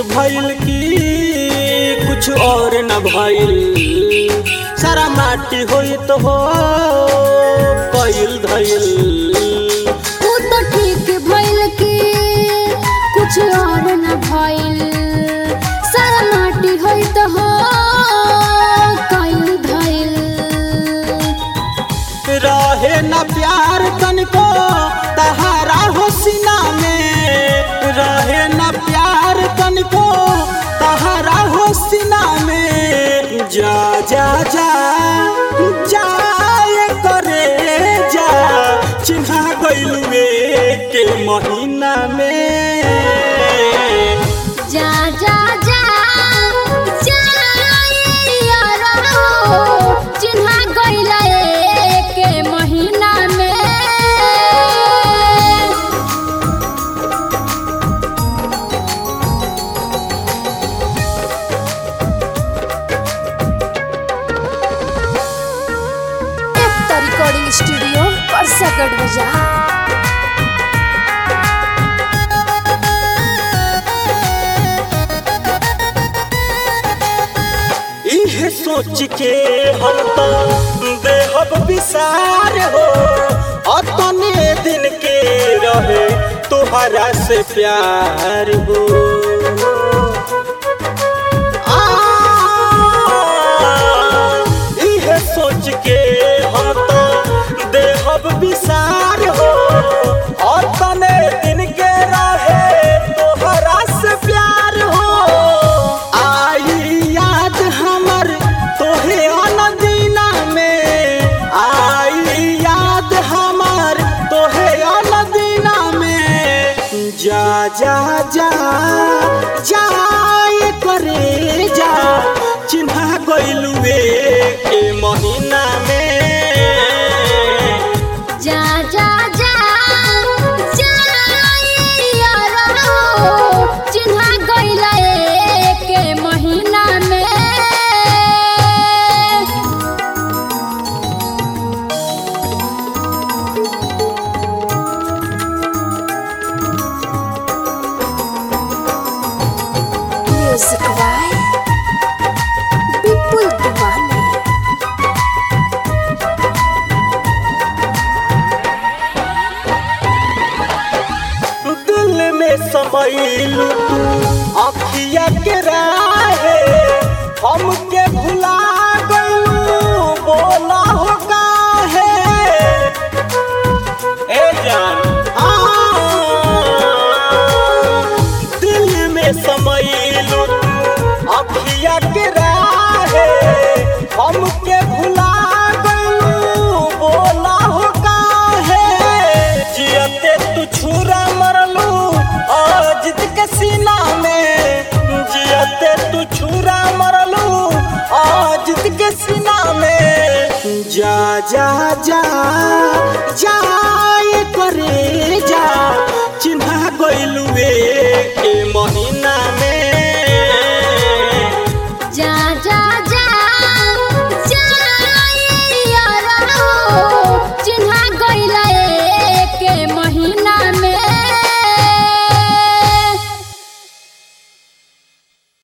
भइल की कुछ और न भइल सारा माटी होई तो हो कइल धइल ऊ तो ठीक भइल कि कुछ और न भइल सारा माटी होई तो हो कइल धइल रहे न प्यार तनिको तहारा हो सीना में रहे न प्यार तनिको तहारा हो सीना में जा जा जा जाए करे जा चिन्हा गइलुए के महीना में जा जा जा जाइयारो चिन्हा गइला के महीना में एकता रिकॉर्डिंग स्टूडियो परसगढ़ बाजार इहे सोच के हम तो बेहब विसार हो अतने दिन के रहे तोहरा से प्यार हो आ, इहे सोच के हम तो बेहब विसार हो अतने दिन के रहे तोहरा से प्यार हो आई याद हमर तोहे अनदीना में आई याद हमर तोहे अनदीना में जा जा जा जाए करे जा चिन्हा गइलुए के महीना में जा जा जा जाइयारो चिन्हा गइला के महीना में म्यूजिक बाय विपुल दीवानी दिल में समैलू तू अखिया के राहे हमके भुला गइलू बोला हो काहे ए जान आ, दिल में समैलू तू अखिया के राहे हमके भुला गइलू बोला हो काहे जियते तू छुरा मरलू अजित के सीना में जियते तू छुरा मरलू अजित के सीना में जा जा जा जाए करे जा चिन्हा गइलुए के महीना